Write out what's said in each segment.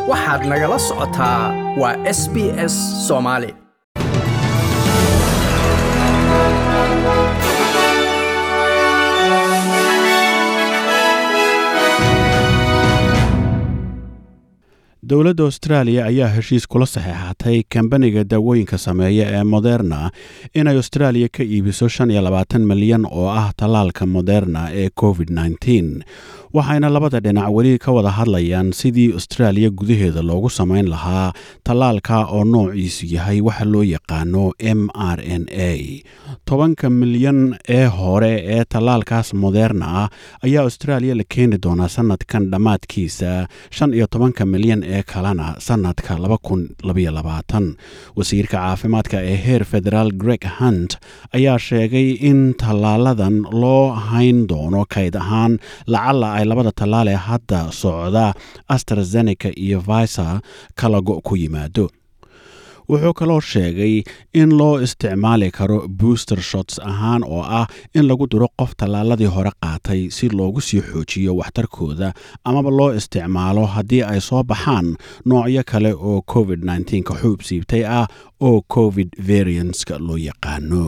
waxaad nagala socotaa waa s b s soomaali dowladda austraaliya ayaa heshiis kula saxeexatay kambaniga daawooyinka sameeya ee moderna inay austraaliya ka iibiso shan iyo labaatan milyan oo ah tallaalka moderna ee covid nneteen waxayna labada dhinac weli ka wada hadlayaan sidii austraaliya gudaheeda loogu samayn lahaa tallaalka oo noociisu yahay waxa loo yaqaano m r n a tobanka milyan ee hore ee tallaalkaas moderna ah ayaa austraaliya la keeni doonaa sanadkan dhammaadkiisa shan iyo tobanka milyan ee kalena sanadka wasiirka caafimaadka ee heer federaal greg hunt ayaa sheegay in tallaaladan loo hayn doono kayd ahaan lacala ay labada tallaal ee hadda socda astrazeneca iyo visa kala go' ku yimaado wuxuu kaloo sheegay in loo isticmaali karo booster shots ahaan oo ah in lagu diro qof tallaaladii hore qaatay si loogu sii xoojiyo waxtarkooda amaba loo isticmaalo haddii ay soo baxaan noocyo kale oo covid ka xuub siibtay ah oo covid variantska loo yaqaano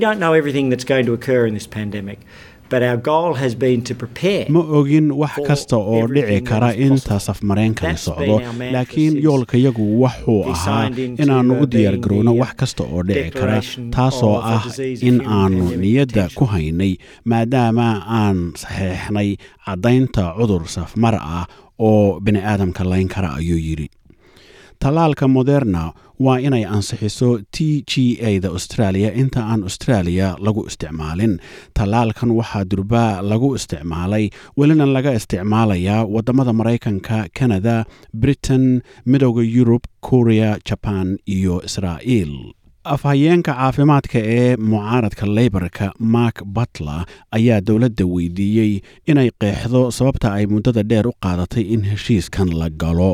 ma ogin wax kasta oo dhici kara inta safmareenkani socdo laakiin yoolkayagu wuxuu ahaa inaannu u diyaargarowno wax kasta oo dhici kara taasoo ah in aannu niyadda ku haynay maadaama aan saxeexnay caddaynta cudur safmar ah oo bini aadamka layn kara ayuu yidhi tallaalka moderna waa inay ansixiso t g a da australia inta aan australia lagu isticmaalin tallaalkan waxaa durbaa lagu isticmaalay welina laga isticmaalayaa waddamada maraykanka canada britain midooda yurub korea jaban iyo israa'iil afhayeenka caafimaadka ee mucaaradka leybarka mark butler ayaa dowladda weydiiyey inay qeexdo sababta ay muddada dheer u qaadatay in heshiiskan la galo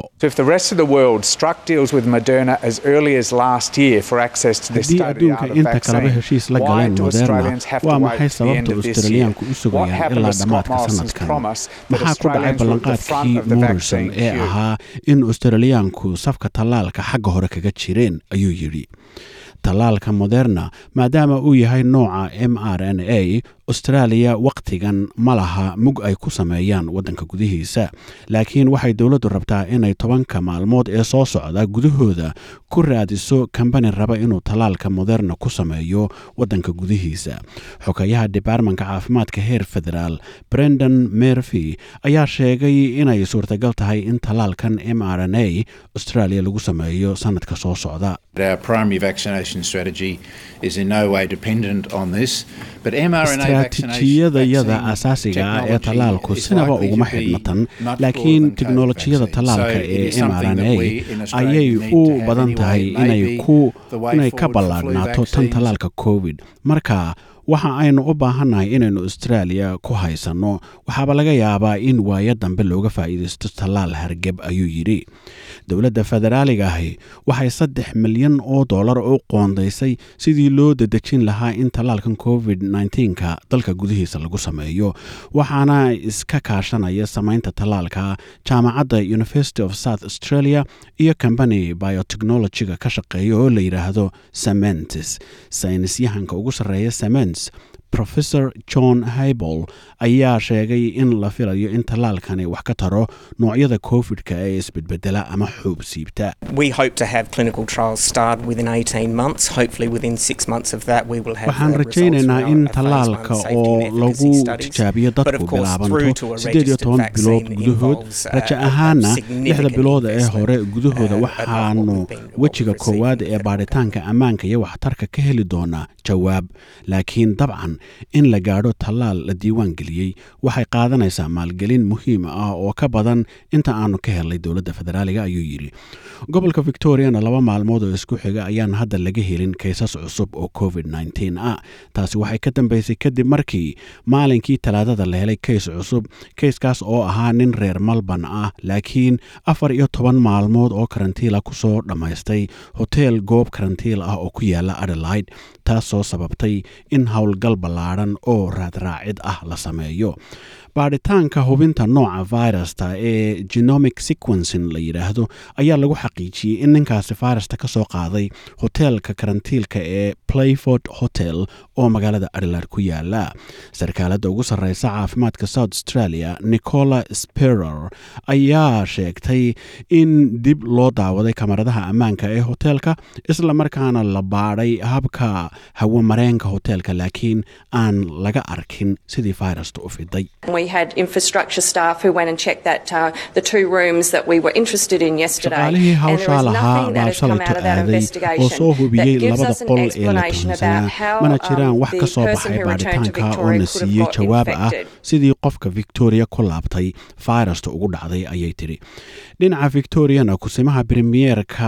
haddii adduunka inta kaleba heshiis la galeen moderna waa maxay sababta australiyaanku u sugayaan ilaa dhammaadka sanadkan maxaa ku dhacay ballanqaadkii morrison ee ahaa in australiyaanku safka tallaalka xagga hore kaga jireen ayuu yidhi tallaalka moderna maadaama uu yahay nooca m r n a austraaliya wakhtigan ma laha mug ay ku sameeyaan waddanka gudihiisa laakiin waxay dowladdu rabtaa inay tobanka maalmood ee soo socda gudahooda ku raadiso kambani raba inuu tallaalka moderna ku sameeyo waddanka gudihiisa xogayaha debartmanka caafimaadka heer federaal brendan mervy ayaa sheegay inay suurtagal tahay in tallaalkan m r n a austraaliya lagu sameeyo sanadka soo socda istraatiijiyadayada asaasiga ah ee tallaalku sinaba uguma xidhnatan laakiin tiknolojiyada tallaalka ee m r n a ayay u badan tahay inay ka ballaadhnaato tan tallaalka covid marka waxa aynu u baahannahay inaynu austraaliya ku haysanno waxaaba laga yaabaa in waayo dambe looga faa'iidaysto tallaal hargeb ayuu yidhi dowladda federaaliga ahi waxay saddex milyan oo dollar u qoondaysay sidii loo dadejin lahaa in tallaalkan covid ka dalka gudihiisa lagu sameeyo waxaana iska kaashanaya samaynta tallaalka jaamacadda university of south australia iyo combany biotechnologyga ka shaqeeya oo la yidhaahdo sementes saynisyahanka ugu sarreeya semens professor john haybol ayaa sheegay in la filayo in tallaalkani wax ka taro noocyada covid-ka ee isbedbedela ama xuub siibta waxaan rajaynaynaa in tallaalka oo lagu tijaabiyo dadku bilaabanto siddeed iyo toban bilood gudahood raja ahaana lixda bilooda ee hore gudahooda waxaanu wejiga koowaad ee baadhitaanka ammaanka iyo waxtarka ka heli doonaa jawaab laakiin dabcan in la gaadho tallaal la diiwaan geliyey waxay qaadanaysaa maalgelin muhiim ah oo ka badan inta aanu ka helnay dowladda federaaliga ayuu yidhi gobolka victoriana laba maalmood oo isku xiga ayaan hadda laga helin kaysas cusub oo covid ah taasi waxay ka dambeysay kadib markii maalinkii talaadada la helay kays cusub kayskaas oo ahaa nin reer malban ah laakiin afar iyo toban maalmood oo karantiila kusoo dhammaystay hoteel goob karantiil ah oo ku yaala adelaide taasoo sababtay in howlgal ballaadhan oo raadraacid ah la sameeyo baadhitaanka hubinta nooca virusta ee genomic sequencing la yidhaahdo ayaa lagu xaqiijiyey in ninkaasi virusta ka soo qaaday hoteelka karantiilka ee playford hotel oo magaalada adelaide ku yaala sarkaaladda ugu sarreysa caafimaadka south australia nicola sperer ayaa sheegtay in dib loo daawaday kamaradaha ammaanka ee hoteelka isla markaana la baadhay habka hawamareenka hoteelka laakiin aan laga arkin sidii virusta u fiday shaqaalihii hawshaa lahaa baa shalayto aaday oo soo hubiyey labada qol ee la tuhunsanaa mana jiraan wax ka soo baxay baadhitaanka oo na siiyey jawaab ah sidii qofka victoria ku laabtay virusta ugu dhacday ayay tidhi dhinaca victoriana kusimaha bremiyerka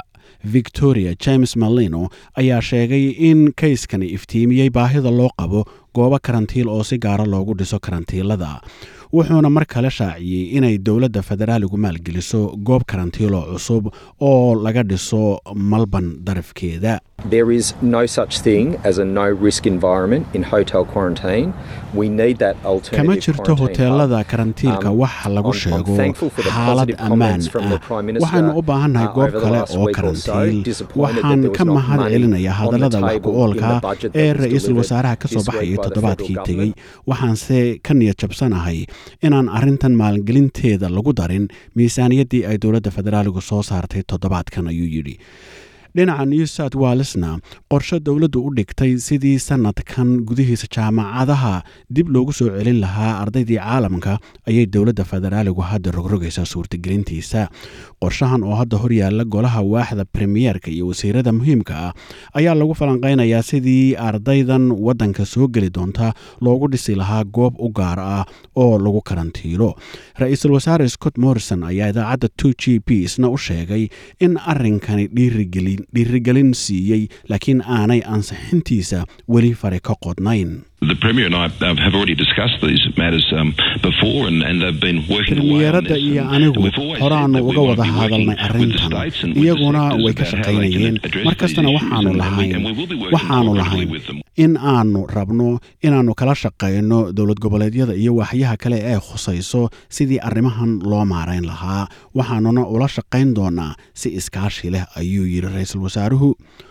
victoria james malino ayaa sheegay in kayskani iftiimiyey baahida loo qabo goobo karantiil oo si gaara loogu dhiso karantiilada wuxuuna mar kale shaaciyey inay dowladda federaaligu maalgeliso goob karantiiloo cusub oo laga dhiso malban darafkeeda There is no such thing as a no risk environment in hotel quarantine. We need that alternative kama jirto quarantine hoteelada hub. karantiilka Um, wax lagu I'm- I'm sheego thankful for the xaalad positive ammaan comments from the ah Prime Minister, waxaanu u baahannahay uh, goob over the kale last oo week or so, karantiil disappointed that waxaan there was ka not mahad money celinaya on the hadallada wax table ku in the oolka budget that ee was ra-iisul delivered wasaaraha ka soo this week baxayay by the toddobaadkii federal tegey government. waxaanse ka niyad jabsanahay inaan arrintan maalgelinteeda lagu darin miisaaniyaddii ay dowladda federaaligu soo saartay toddobaadkan ayuu yidhi dhinaca new south walesna qorshe dowladdu u dhigtay sidii sanadkan gudihiisa jaamacadaha dib loogu soo celin lahaa ardaydii caalamka ayay dowladda federaaligu hadda rogrogaysaa suurtagelintiisa qorshahan oo hadda horyaala golaha waaxda premiyeerka iyo wasiirada muhiimka ah ayaa lagu falanqaynayaa sidii ardaydan waddanka soo geli doonta loogu dhisi lahaa goob u gaar ah oo lagu karantiilo ra-iisul wasaare scott morrison ayaa idaacadda two g p isna u sheegay in arrinkani dhiirigelin dhiirigelin siiyey laakiin aanay ansixintiisa weli fari ka qodnayn The Premier and I uh, have already discussed these matters um, before and, and they've been working away on premiyeeradda this. iyo And anigu we've always said horaanu that we uga want wada to be working hadalnay with the arrintan states and with the iyaguna sectors way ka about how they can shaqaynayeen address mar these kastana issues waxaanu and- and we- lahayn and we will be working waxaanu cooperatively lahayn with them. in aanu rabno inaannu kala shaqayno dowlad goboleedyada iyo waaxyaha kale ee khusayso sidii arrimahan loo maarayn lahaa waxaanuna ula shaqayn doonaa si iskaashi leh ayuu yidhi ra-iisul wasaaruhu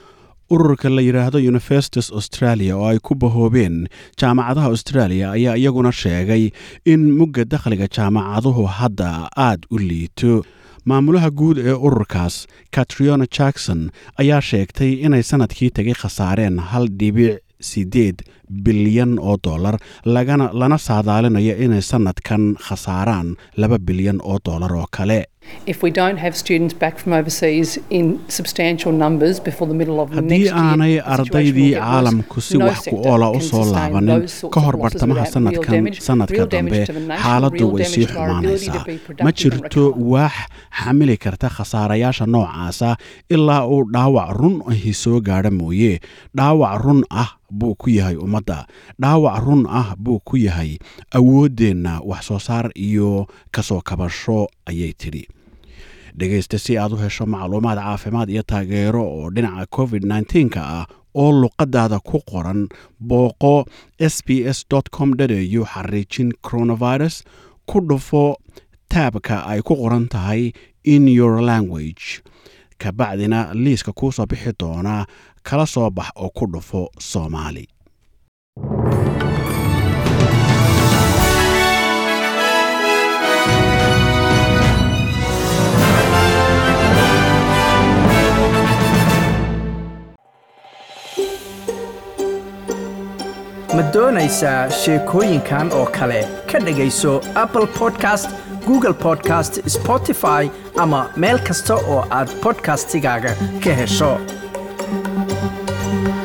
ururka la yidhaahdo universities australia oo ay ku bahoobeen jaamacadaha australia ayaa iyaguna sheegay in mugga dakhliga jaamacaduhu hadda aad u liito maamulaha guud ee ururkaas katriona jackson ayaa sheegtay inay sanadkii tegay khasaareen hal dhibic sideed bilyan oo dollar lagana lana saadaalinayo inay sanadkan khasaaraan laba bilyan oo dollar oo kale If we don't have students back from overseas in substantial numbers before the middle of haddii next year, aanay the situation will ardaydii get worse. caalamku si No wax ku sector oola u can soo sustain laabanin those sorts ka of hor losses bartamaha without real sanadkan damage- sanadka real damage dambe to the nation, xaaladdu real way damage sii to our ability to xumaanaysaa be ma productive and jirto recover. waax xamili karta khasaarayaasha noocaasa ilaa uu dhaawac run ahi soo gaadha mooye dhaawac run ah buu ku yahay ummadda dhaawac run ah buu ku yahay awooddeenna wax soo saar iyo kasoo kabasho ayay tidhi dhegaysta si aad u hesho macluumaad caafimaad iyo taageero oo dhinaca covid 9 ah oo luqadaada ku qoran booqo s b s com au xariijin coronavirus ku dhufo taabka ay ku qoran tahay in your language kabacdina liiska kuu soo bixi doona kala soo bax oo ku dhufo soomaali ma doonaysaa sheekooyinkan oo kale ka dhegayso apple podcast google podcast spotify ama meel kasta oo aad podcastigaaga ka hesho